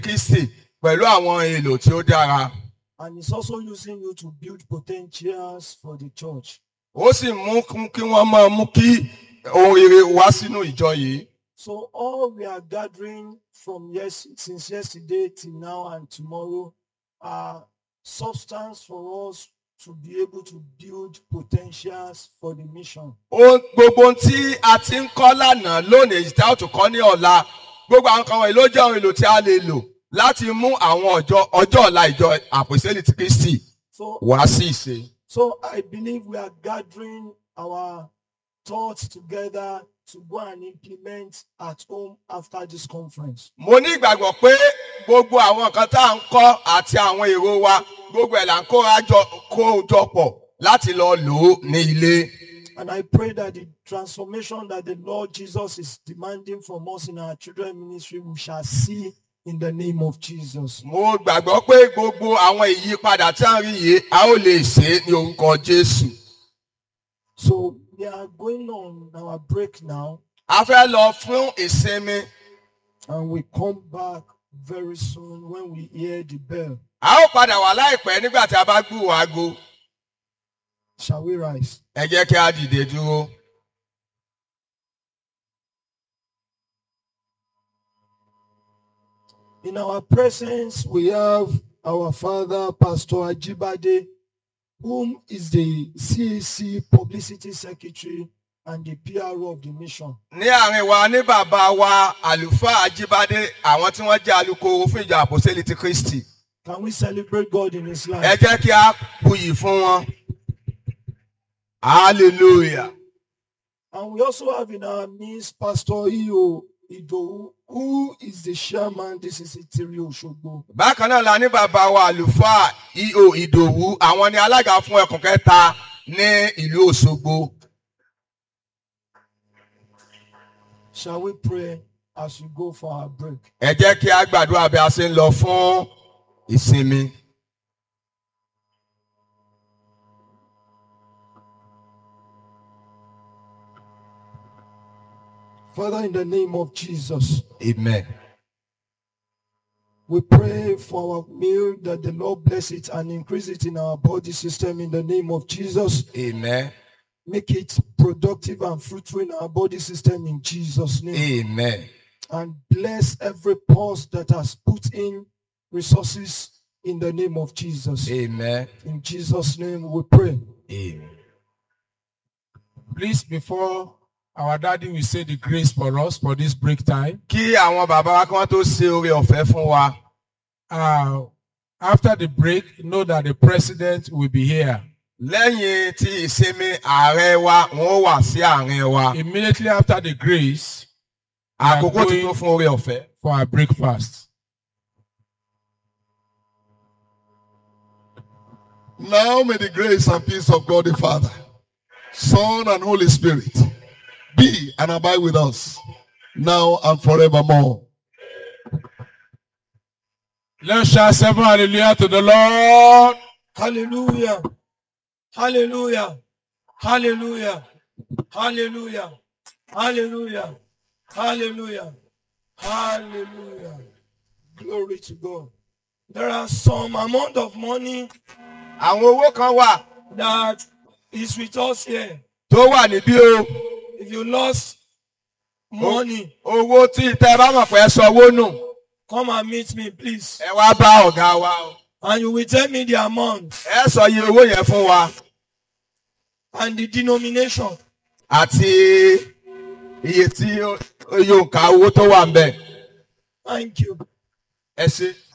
Kristi pẹ̀lú àwọn èlò tí ó dára. And it's also using you to build potentials for the church. Ó sì mú kún kí wọ́n máa mú kí ohun rere wá sínú ìjọ yìí. So all we are gathering from yes since yesterday till now and tomorrow are substance for us to be able to build potentials for the mission. Ohun gbogbo ohun tí a ti ń kọ́ lánàá lónìí èyí tí a ó tún kọ́ ní ọ̀la gbogbo àwọn kan wọ̀nyí ló jẹ́ ohun èlò tí a lè lò láti mú àwọn ọjọ́ ọjọ́ ọ̀la ìjọ àpòsílẹ̀ ti Kristi So wá sí ìṣe. so I believe we are gathering our thoughts together to go and implement at home after this conference. Mo ní ìgbàgbọ́ pé gbogbo àwọn nǹkan tá à ń kọ́ àti àwọn èrò wa gbogbo ẹ̀ là ń kóra jọ kó jọ pọ̀ láti lọ lò ó ní ilé. And I pray that the transformation that the Lord Jesus is demanding from us in our children ministry, we shall see in the name of Jesus. Mo gbàgbọ́ pé gbogbo àwọn ìyípadà tí a ń rí yìí a ó lè ṣe é ní orúkọ Jésù. So we are going on our break now A fẹ́ lọ fún ìsinmi. and we come back very soon when we hear the bell. A ó padà wá láìpẹ́ nígbà tí a bá gbúrò aago. Shall we rise? Ẹ jẹ́ kí a dìde dúró. In our presence, we have our father, Pastor Ajibade, whom is the CAC Publicity Secretary and the PRO of the mission. Ní àárín wa ní bàbá wa àlùfáà Ajíbádé àwọn tí wọ́n jẹ́ alukoro fún ìjọ àpòsílẹ̀ ti Kristi. Can we celebrate God in his life? Ẹ jẹ́ kí a buyì fún wọn. Hallelujah. And we also have in our midst Pastor Iyo Idowu, who is the chairman. This is Itiri Oshogbo. Bákan náà la ní bàbá wa àlùfáà I.O. Ìdòwú àwọn ni alága fún ẹkùn kẹta ní ìlú Òṣogbo. Shall we pray as we go for our break? Ẹ jẹ́ kí a gbàdúrà bí a ṣe ń lọ fún ìsinmi. Father, in the name of Jesus, Amen. we pray for our meal that the Lord bless it and increase it in our body system in the name of Jesus. Amen. Make it productive and fruitful in our body system in Jesus' name. Amen. And bless every pulse that has put in resources in the name of Jesus. Amen. In Jesus' name we pray. Amen. Please, before our daddy will say the grace for us for this break time, Kí àwọn bàbá wa kí wọ́n tó ṣe oore ọ̀fẹ́ fún wa. uh, after the break, know that the president will be here. Lẹ́yìn tí ìsinmi ààrẹ wa, wọ́n ó wà sí àárín wa. Immediately after the grace, we are Àkókò ti tó going fún oore ọ̀fẹ́. for our breakfast. Now may the grace and peace of God the Father, Son and Holy Spirit be and abide with us now and forevermore. Let's shout seven hallelujah to the Lord. Hallelujah. Hallelujah. Hallelujah. Hallelujah. Hallelujah. Hallelujah. Hallelujah. Glory to God. There are some amount of money Àwọn owó kan wà that is with us here. tó wà níbí o. If you lost money, Owó tí tẹ́ ẹ bá mọ̀ pé ẹ sanwó nù. come and meet me, please. Ẹ wá bá ọ̀gá wa o. And you will tell me the amount Ẹ sọ iye owó yẹn fún wa. and the denomination. Àti iye tí ó- iye òǹkà owó tó wà ń bẹ̀. Thank you. Ẹ ṣe.